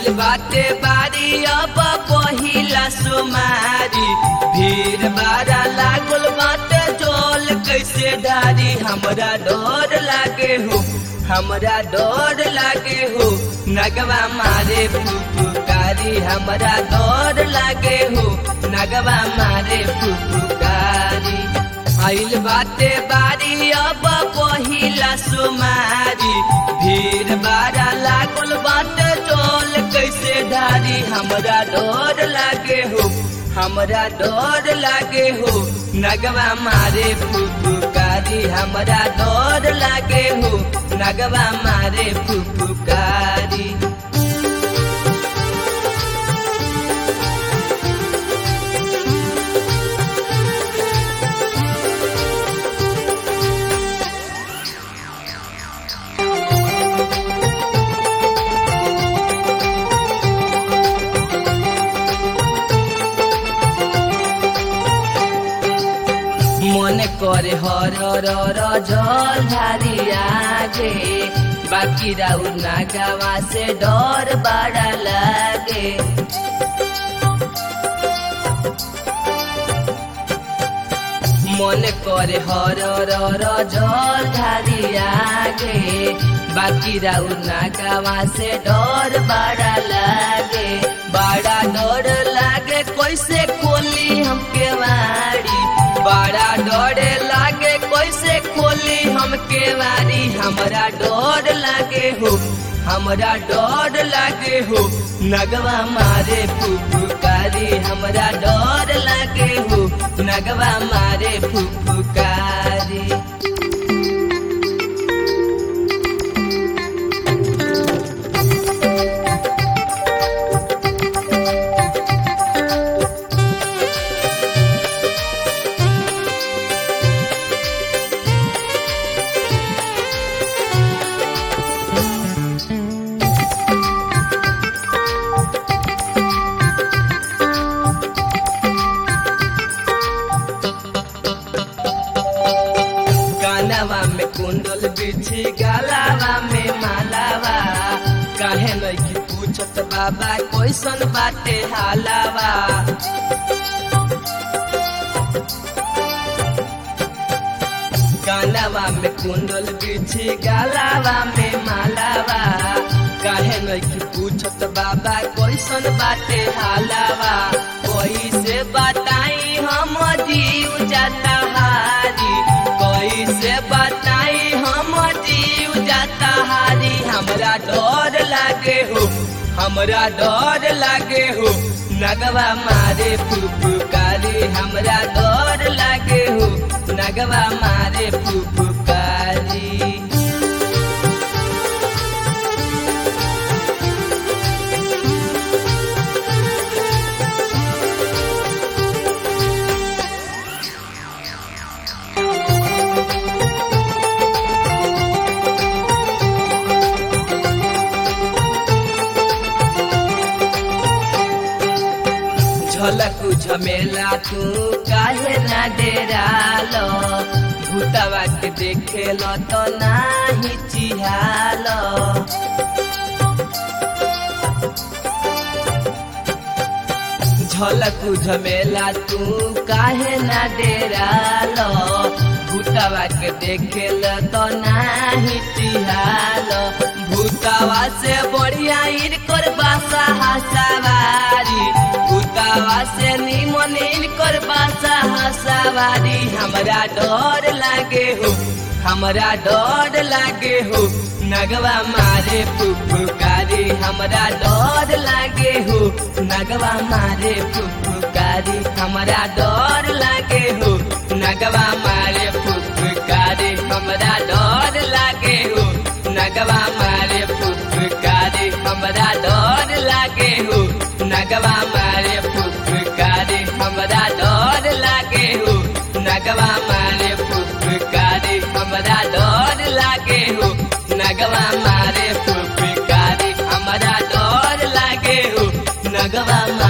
आइल बाटे बारी अब पहिला सुमारी भीड़ बारा लागल बाटे जोल कैसे डारी हमरा डर लागे हो हमरा डर लागे हो नगवा मारे फुफुकारी हमरा डर लागे हो नगवा मारे फुफुकारी आइल बाटे बारी अब पहिला सुमारी भीड़ बारा लागल बाटे टोल कैसे धारी हमरा डर लागे हो हमरा डर लागे हो नगवा मारे फुफुकारी हमरा डर लागे हो नगवा मारे फुफुकारी মনে করে হর র জল ধারি আগে বাকি রাউ না গাওয়া সে ডর বাড়া লাগে মনে করে হর র জল ধারি আগে বাকি রাউ না গাওয়া সে ডর বাড়া লাগে বাড়া ডর লাগে कैसे खोली हमके वाड़ी बड़ा डर लागे कैसे खोली हमके वारी हमरा डर लागे हो हमरा डर लागे हो नगवा मारे फुफुकारी हमरा डर लागे हो नगवा मारे फुफुकारी कानवा में कुंडल बिछी गलावा में मालावा काहे नहीं पूछत बाबा कैसन बाटे हालावा कानवा में कुंडल बिछी गलावा में मालावा काहे नहीं पूछत बाबा कैसन बाटे हालावा कैसे बताई हम जीव जाता हारी कैसे बताई हम जीव जाता हारी हमरा डर लागे हो हमरा डर लागे हो नगवा मारे फुफुकारी हमरा डर लागे हो नगवा मारे फुफुकारी झलकु झमेला तू काहे ना डेरालो भूतवा के देखेल तो नाही चिहाल झलकु झमेला तू काहे ना डेरालो भूतवा के देखेल तो नाही चिहाल भूतवा से बढ़िया इनकर बासा हसावारी भूतवा से निमन इनकर बासा हसावारी हमरा डर लागे हो हमरा डर लागे हो नगवा मारे फुफुकारी हमरा डर लागे हो नगवा मारे फुफुकारी हमरा डर लागे हो नगवा मारे फुफुकारी हमरा डर लागे हो नगवा मारे फुफुकारी हमरा डर लागे हो नगवा मारे फुफुकारी हमरा डर लागे हो नगवा मारे फुफुकारी हमरा डर लागे हो नगवा मारे फुफुकारी हमरा डर लागे हो नगवा